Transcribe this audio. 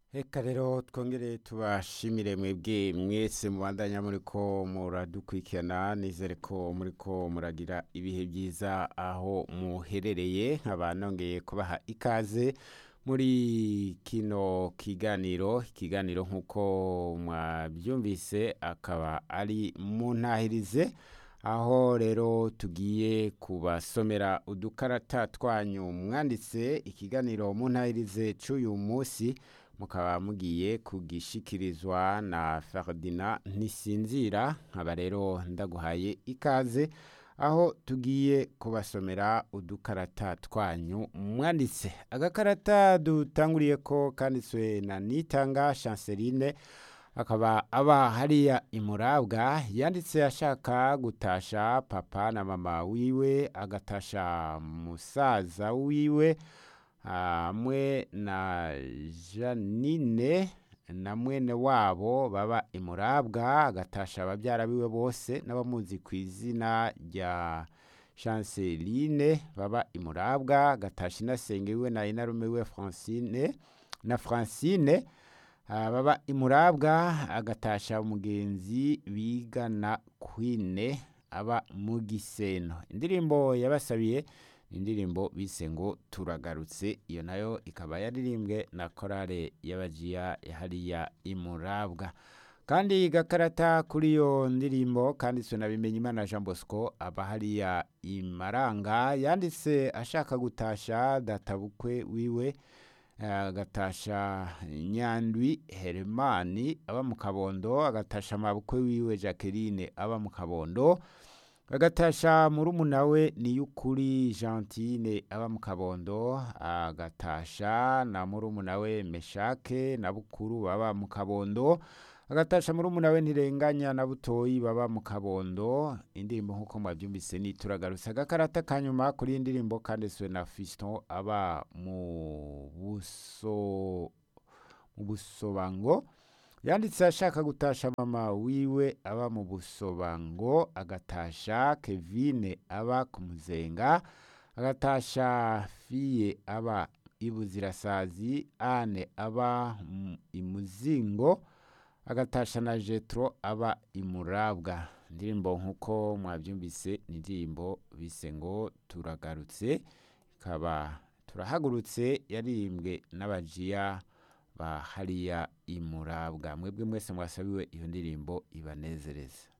Eka rero twongere tubashimire mwebwe mwese mubandanya muriko muradukurikirana nizere ko muriko muragira ibihe byiza aho muherereye nkaba nongeye kubaha ikaze muri kino kiganiro ikiganiro nk'uko mwabyumvise akaba ari mu ntahirize aho rero tugiye kubasomera udukarata twanyu mwanditse ikiganiro mu ntahirize c'uyu munsi mukaba mugiye kugishikirizwa na Ferdinand Ntisinzira nkaba rero ndaguhaye ikaze aho tugiye kubasomera udukarata twanyu mwanditse agakarata dutanguriye ko kanditswe na Nitanga Chanceline akaba aba hariya imurabwa yanditse ashaka gutasha papa na mama wiwe agatasha musaza wiwe hamwe na Janine na mwene wabo baba imurabwa agatasha ababyara biwe bose n'abamuzi ku izina rya Chanceline baba imurabwa agatasha inasenge wiwe na inarume wiwe Francine na Francine ah, baba imurabwa agatasha umugenzi bigana kwine aba mu giseno indirimbo yabasabiye indirimbo bise ngo turagarutse iyo nayo ikaba yaririmbwe na korale y'abajiya hariya imurabwa kandi gakarata kuri iyo ndirimbo kanditswe na bimenyimana jean bosco aba hariya imaranga yanditse ashaka gutasha databukwe wiwe agatasha nyandwi heremani aba mu kabondo agatasha amabukwe wiwe jacqueline aba mu kabondo agatasha murumuna we niyukuri gentine aba mu kabondo agatasha na murumuna we meshake na bukuru baba mu kabondo agatasha murumuna we ntirenganya na butoyi baba mu kabondo indirimbo nk'uko mwabyumvise ni turagarutse agakarata kanyuma kuri iyi ndirimbo kanditswe na fiston aba mu buso mu busobango yanditse ashaka gutasha mama wiwe aba mu busobango agatasha kevine aba ku muzenga agatasha fiye aba ibuzirasazi ane aba mu- imuzingo agatasha na jetro aba imurabwa indirimbo nk'uko mwabyumvise ni indirimbo bise ngo turagarutse ikaba turahagurutse yaririmbwe n'abajiya ba hariya imurabwa mwebwe mwese mwasabiwe iyo ndirimbo ibanezereza